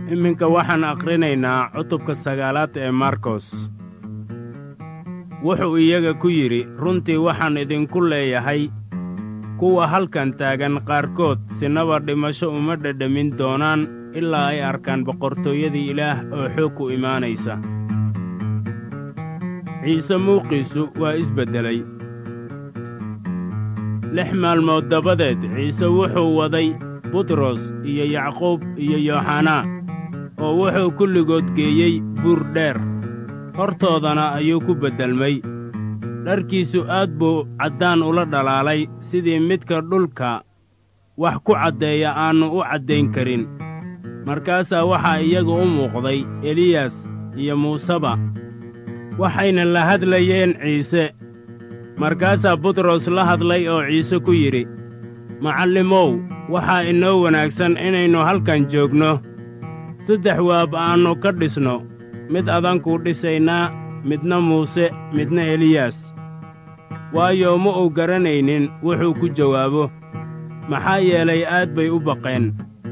iminka waxaan akhrinaynaa cutubka sagaalaad ee markos wuxuu iyaga ku yidhi runtii waxaan idinku leeyahay kuwa halkan taagan qaarkood sinaba dhimasho uma dhedhamin doonaan ilaa ay arkaan boqortooyadii ilaah oo xoog ku imaanaysa ciise muuqiisu waa isbeddelay lix maalmood dabadeed ciise wuxuu waday butros iyo yacquub iyo yooxanaa oo wuxuu kulligood geeyey buur dheer hortoodana ayuu ku beddelmay dharkiisu aad buu caddaan ula dhalaalay sidii midka dhulka wax ku caddeeya aannu u caddayn karin markaasaa waxaa iyaga u muuqday eliyas iyo muuseba waxayna la hadlayeen ciise markaasaa butros la hadlay oo ciise ku yidhi macallimow waxaa inoo wanaagsan inaynu halkan joogno saddex waab aannu ka dhisno mid adankuu dhisaynaa midna muuse midna eliyas waayo ma uu garanaynin wuxuu ku jawaabo maxaa yeelay aad bay u baqeen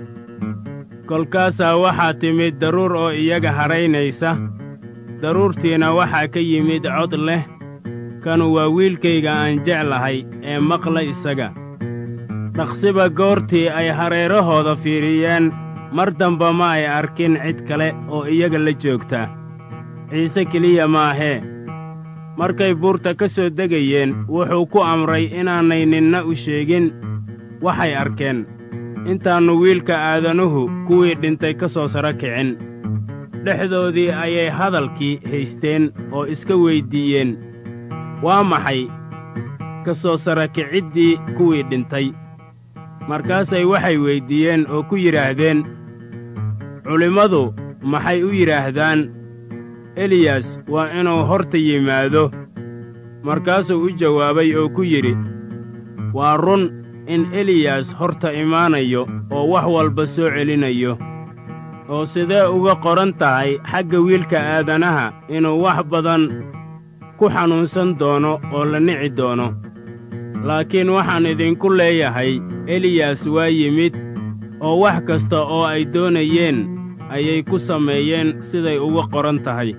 kolkaasaa waxaa timid daruur oo iyaga hadhaynaysa daruurtiina waxaa ka yimid cod leh kanu waa wiilkayga aan jeclahay ee maqla isaga dhaqsiba goortii ay hareerahooda fiiriyeen mar damba ma ay arkin cid kale oo iyaga la joogta ciise keliya maahee markay buurta ka soo degayeen wuxuu ku amray inaanay ninna u sheegin waxay arkeen intaannu wiilka aadanuhu kuwii dhintay ka soo saro kicin dhexdoodii ayay hadalkii haysteen oo iska weyddiiyeen waa maxay ka soo sara kiciddii kuwii dhintay markaasay waxay weyddiiyeen oo ku yidhaahdeen culimmadu maxay u yidhaahdaan eliyas waa inuu horta yimaado markaasuu u jawaabay oo ku yidhi waa run in eliyas horta imaanayo oo wax walba soo celinayo oo sidee uga qoran tahay xagga wiilka aadanaha inuu wax badan ku xanuunsan doono oo la nici doono laakiin waxaan idinku leeyahay eliyas waa yimid oo wax kasta oo ay doonayeen ayay ku sameeyeen siday uga qoran tahay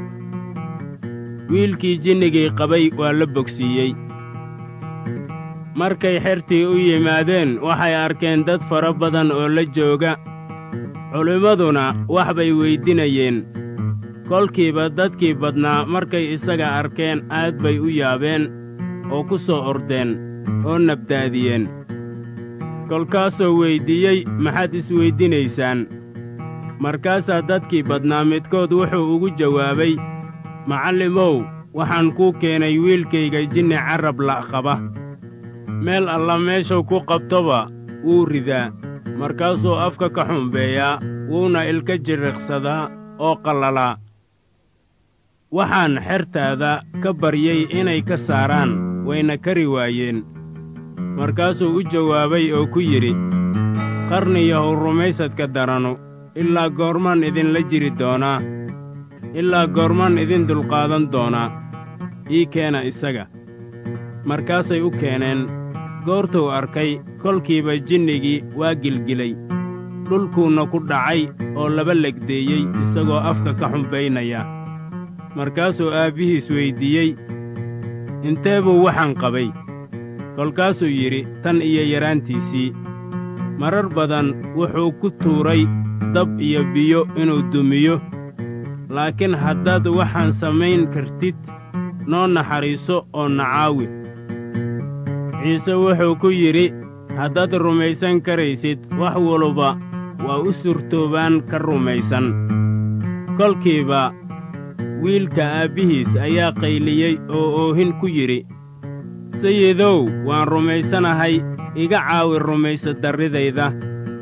wiilkii jinnigii qabay waa la bogsiiyey markay xertii u yimaadeen waxay arkeen dad fara badan oo la jooga culimmaduna wax bay weydinayeen kolkiiba dadkii badnaa markay isaga arkeen aad bay u yaabeen oo ku soo ordeen oo nabdaadiyeen kolkaasoo weyddiiyey maxaad isweyddinaysaan markaasaa dadkii badnaa midkood wuxuu ugu jawaabay macallimow waxaan kuu keenay wiilkayga jinni carrab la' qaba meel alla meeshuu ku qabtoba wuu ridaa markaasuu afka ka xumbeeyaa wuuna ilka jiriqsadaa oo qallalaa waxaan xertaada ka baryey inay ka saaraan wayna kari waayeen markaasuu u jawaabay oo ku yidhi qarniyahow rumaysadka daranu ilaa goormaan idinla jiri doonaa ilaa goormaan idin dulqaadan doonaa ii keena isaga markaasay u keeneen goortuu arkay kolkiiba jinnigii waa gilgilay dhulkuuna ku dhacay oo laba legdeeyey isagoo afka ka xumbaynaya markaasuu aabbihiis weyddiiyey intee buu waxaan qabay kolkaasuu yidhi tan iyo yaraantiisii marar badan wuxuu ku tuuray dab iyo biyo inuu dumiyo laakiin haddaad waxaan samayn kartid noo naxariiso oo nacaawi ciise wuxuu ku yidhi haddaad rumaysan karaysid wax waluba waa u surtoobaan ka rumaysan kolkiiba wiilka aabbihiis ayaa qayliyey oo oohin ku yidhi sayidow waan rumaysanahay iga caawi rumaysa darridayda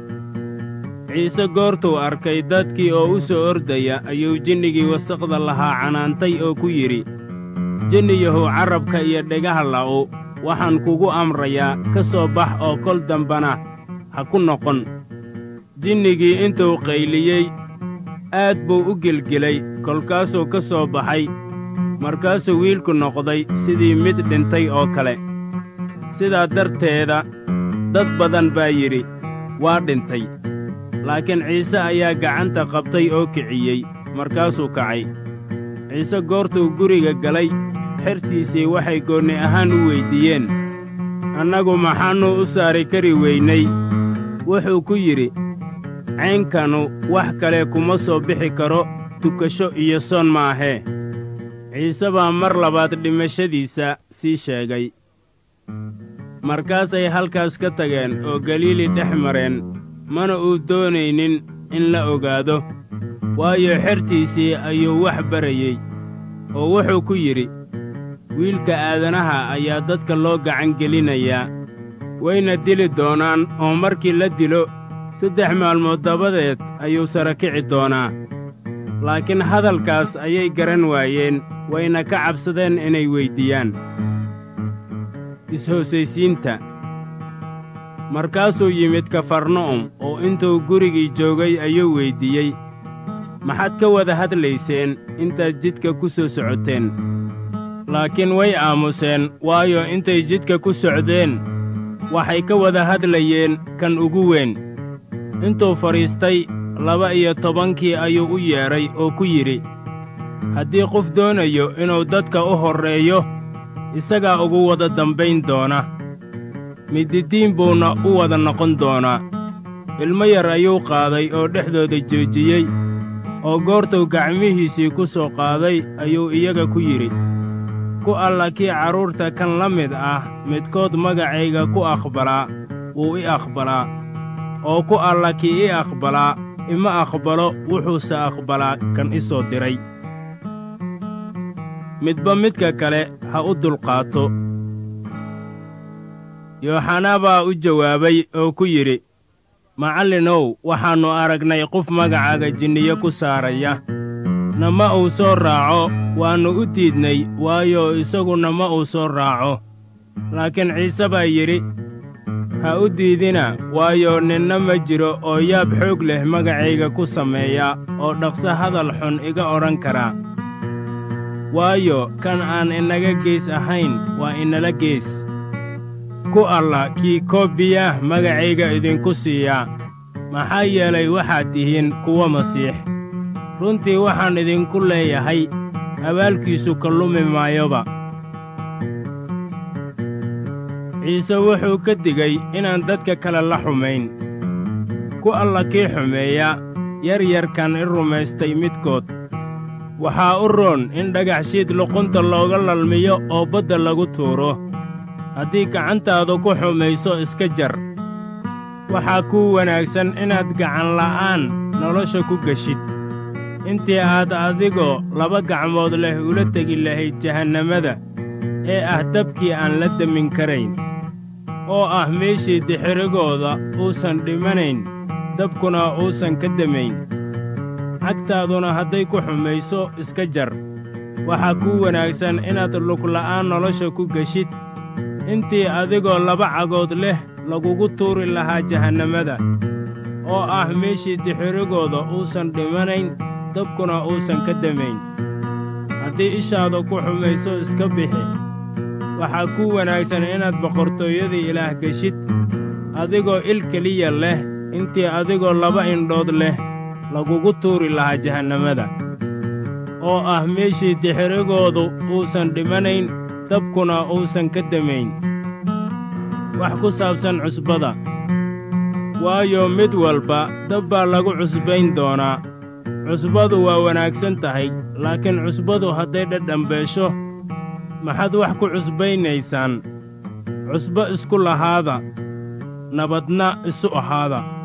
ciise goortuu arkay dadkii oo u soo ordaya ayuu jinnigii wasaqda lahaa canaantay oo ku yidhi jinniyahow carrabka iyo dhegaha la'u waxaan kugu amrayaa ka soo bax oo kol dambana ha ku noqon jinnigii intuu qayliyey aad buu u gelgelay kolkaasuu ka soo baxay markaasuu wiilku noqday sidii mid dhintay oo kale sidaa darteeda dad badan baa yidhi waa dhintay laakiin ciise ayaa gacanta qabtay oo kiciyey markaasuu kacay ciise goortuu guriga galay xertiisii waxay goonni ahaan u weyddiiyeen annagu maxaannu u saari kari weynay wuxuu ku yidhi caynkanu wax kale kuma soo bixi karo tukasho iyo soon maahee ciise baa mar labaad dhimashadiisa sii sheegay markaasay halkaas ka tageen oo galiili dhex mareen mana uu doonaynin in la ogaado waayo xertiisii ayuu wax barayey oo wuxuu ku yidhi wiilka aadanaha ayaa dadka loo gacan gelinayaa wayna dili doonaan oo markii la dilo saddex maalmood dabadeed ayuu sara kici doonaa laakiin hadalkaas ayay garan waayeen wayna ka cabsadeen inay weyddiiyaan is-hoosaysiinta markaasuu yimid kafarna'um oo intuu gurigii joogay ayuu weyddiiyey maxaad ka wada hadlayseen intaad jidka ku soo socoteen laakiin way aamuseen waayo intay jidka ku socdeen waxay ka wada hadlayeen kan ugu weyn intuu fadhiistay laba iyo tobankii ayuu u yeedhay oo ku yidhi haddii qof doonayo inuu dadka u horreeyo isagaa ugu wada dambayn doona mididiin buuna u wada noqon doonaa ilmo yar ayuu qaaday oo dhexdooda joojiyey oo goortuu gacmihiisii ku soo qaaday ayuu iyaga ku yidhi ku alla kii carruurta kan la mid ah midkood magacayga ku aqbalaa wuu i aqbalaa oo ku alla kii i aqbalaa ima aqbalo wuxuuse aqbalaa kan i soo diray midba midka kale ha u dulqaato yooxanaa baa u jawaabay oo ku yidhi macallinow waxaannu aragnay qof magacaaga jinniyo ku saaraya nama uu soo raaco waannu u diidnay waayo isaguna ma uu soo raaco laakiin ciise baa yidhi ha u diidina waayo ninna ma jiro oo yaab xoog leh magacayga ku sameeya oo dhaqso hadal xun iga odhan karaa waayo kan aan inaga gees ahayn waa inala gees ku alla kii koobiya magacayga idinku siiyaa maxaa yeelay waxaad tihiin kuwa masiix runtii waxaan idinku leeyahay abaalkiisu ka lumi maayoba ciise wuxuu ka digay inaan dadka kale la xumayn ku alla kii xumeeya yaryarkan i rumaystay midkood waxaa u roon in dhagaxshiid luqunta looga lalmiyo oo badda lagu tuuro haddii gacantaadu ku xumayso iska jar waxaa kuu wanaagsan inaad gacanla'aan nolosha ku geshid intii aad adigoo laba gacmood leh ula tegi lahayd jahannamada ee ah dabkii aan la demin karayn oo ah meeshii dixirigooda uusan dhimanayn dabkuna uusan ka demayn cagtaaduna hadday ku xumayso iska jar waxaa kuu wanaagsan inaad lugla'aan nolosha ku geshid intii adigoo laba cagood leh lagugu tuuri lahaa jahannamada oo ah meeshii dixirigooda uusan dhimanayn dabkuna uusan ka demayn haddii ishaada ku xumayso iska bixi waxaa kuu wanaagsan inaad boqortooyadii ilaah geshid adigoo il keliya leh intii adigoo laba indhood leh lagugu tuuri lahaa jahannamada oo ah meeshii dixirigoodu uusan dhimanayn dabkuna uusan ka demayn wax ku saabsan cusbada waayo mid walba dab baa lagu cusbayn doonaa cusbadu waa wanaagsan tahay laakiin cusbadu hadday dhadhambeesho maxaad wax ku cusbaynaysaan cusbo isku lahaada nabadna isu ahaada